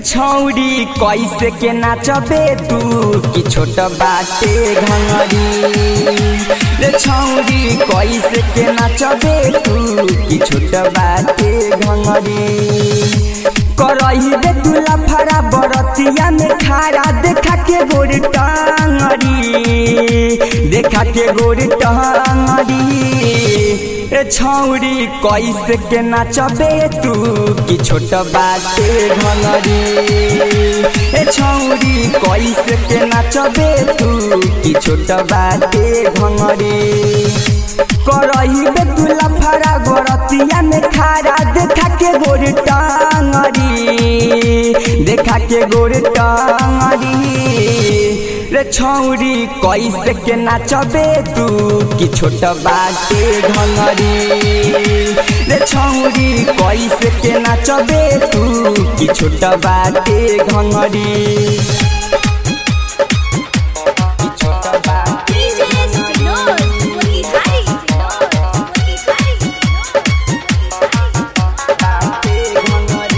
छौरी कैसे के नाचबे तू कि छोट बाटे घंगरी रे छौरी कैसे के नाचबे तू कि छोट बाटे घंगरी करही बे तुला फरा बरतिया में खारा देखा के गोर टांगरी देखा के गोर टांगरी ए छौरी कैसे के नाचबे तू कि छोट बाटे घंगरी ए छौरी कैसे के नाचबे तू कि छोट बाटे घंगरी करही बे तुला फरा गोरतिया में खारा देखा के गोर टांगरी देखा के गोर टांगरी रे छौरी कैसे के नाचबे तू कि छोट बाटे घंगरी रे छौरी कैसे के नाचबे तू कि छोट बाटे घंगरी कि छोट बाटे DJ Sinor, Motihari Sinor, Motihari Sinor, बाटे घंगरी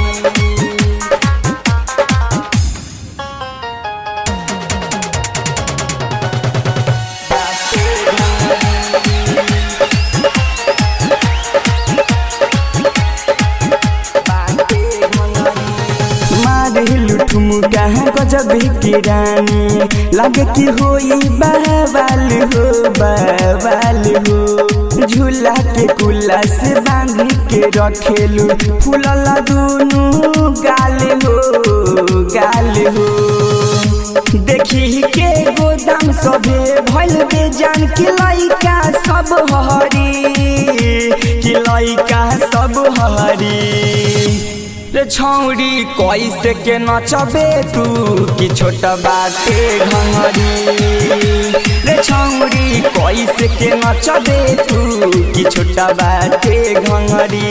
मारेलु ठुमुका गजब की रानी लगे कि होई बाबाल हो बाबाल हो झूला के कुला से बांध के रखेलु फूलला दुनु गाल हो गाल हो देखी के गोदाम सभे भइल बे जान कि लइका सब हरी कि लइका सब हरी रे छौरी कैसे के नचबे तू कि छोट बाटे घंगरी रे छौरी कैसे के नचबे तू कि छोट बाटे घंगरी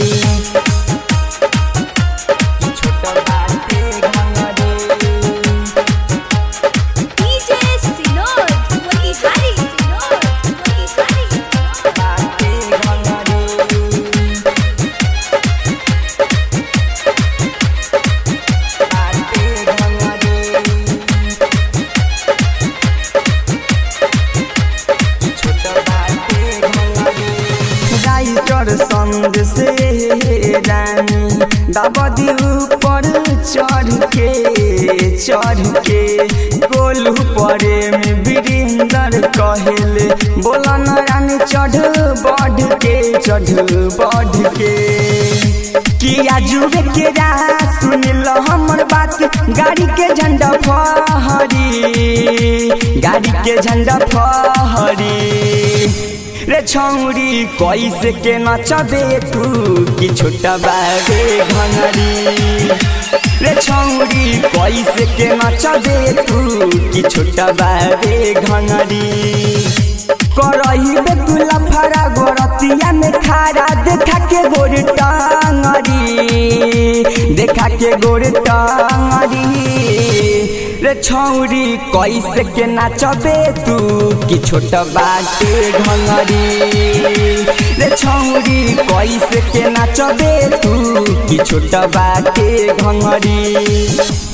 कि छोट बाटे घंगरी DJ Sinor, Motihari Sinor, Motihari Sinor. बाटे घंगरी बाटे घंगरी छोट बाटे घंगरी राइटर संग से रानी दबदी ऊपर चढ़ के चढ़ के गोलू परे में वीरेंद्र कहेले बोला न रानी चढ़ बढ़ के चढ़ बढ़ के किया जुबे के राह सुन लो हमर बात गाड़ी के झंडा फहरी गाड़ी के झंडा फहरी रे छौरी कैसे के नचबे तू कि छोटा बाबे घंगरी रे छौरी कैसे के नचबे तू कि छोटा बाबे घंगरी करही बे तुला फरा गोरतिया में खारा देखा के गोर टांगरी देखा के गोर टांगरी रे छौरी कैसे के नाचबे तू कि छोट बाटे घंगरी रे छौरी कैसे के नाचबे तू कि छोट बाटे घंगरी